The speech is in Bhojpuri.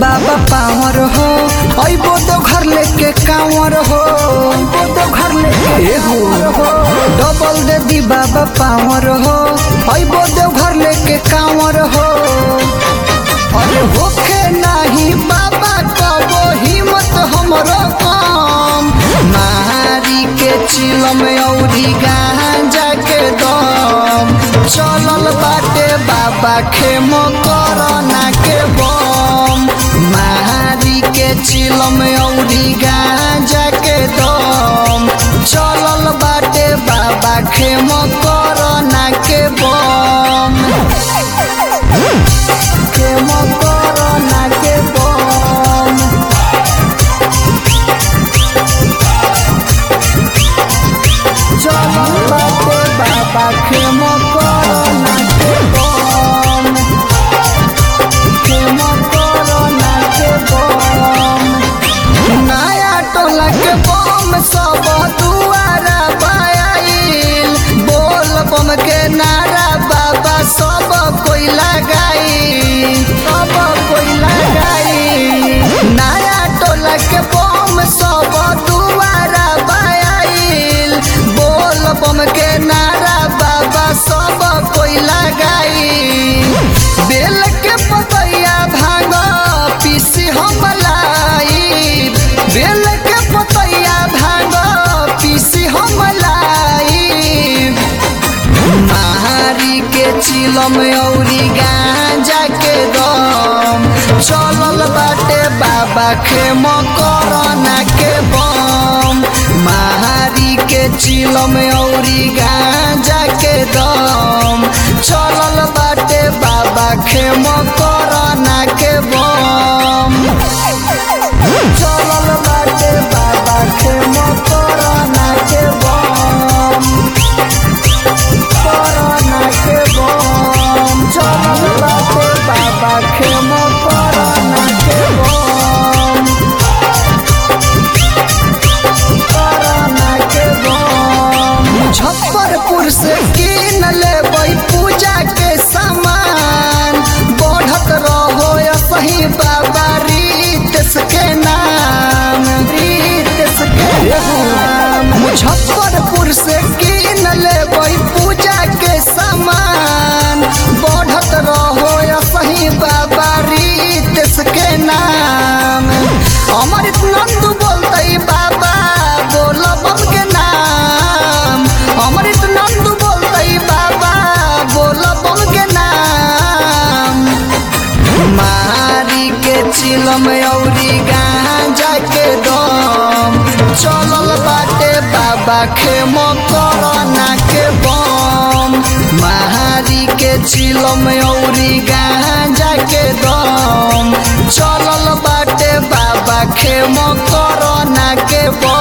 बाबा पावर हो अइबो तो घर लेके कांवर हो अइबो तो घर लेके ए हो डबल दे दी बाबा पावर हो अइबो तो घर लेके कांवर हो अरे होखे नाही बाबा कबो हिम्मत हमरो कम मारी के चिलम औरी गांजा के दम चलल बाटे बाबा खेमो करना के बम मारी के चिलम औरी गांजा के दम चलल बाटे बाबा खेमो करना के बम खेमो करना के बम चलल बाटे बाबा खेमो करना के बम खेमो करना के बम नया टोला के बम सब दुआरा पायल बोल बम के नारा बाबा सब कोई लगाई सब कोई लगाई नया टोला के बम सब दुआरा पायल बोल बम के नारा बाबा सब कोई लगाई बेल के पतैया भांग पीसी हम लाई बेल के पतैया भांग पीसी हम लाई मारी के चिलम औरी गांजा के दम चलल बाटे बाबा खेम करना के बम मारी के चिलम औरी गांजा के दम चलल बाटे बाबा खेम करना के बम चलल बाटे बाबा खेम करना के बम करना के बम चलल बाटे बाबा खेम करना के बम करना के बम मुजफ्फरपुर से किन लेबै पूजा के सामान बढ़त रहो सही बाबा रीत के नाम रीत के नाम मुजफ्फरपुर से किन लेबै पूजा के सामान बढ़त रहो सही बाबा रीत के नाम अमृत नंद बोलते बाबा बोल बम के नाम अमृत नंद बोलते बाबा बोल बम के नाम मारी के चिलम औरी गांजा के दम चलल बाटे बाबा खेमो करना के बम मारी के चिलम औरी गांजा के दम चलल बाटे बाबा खेमो करना के बम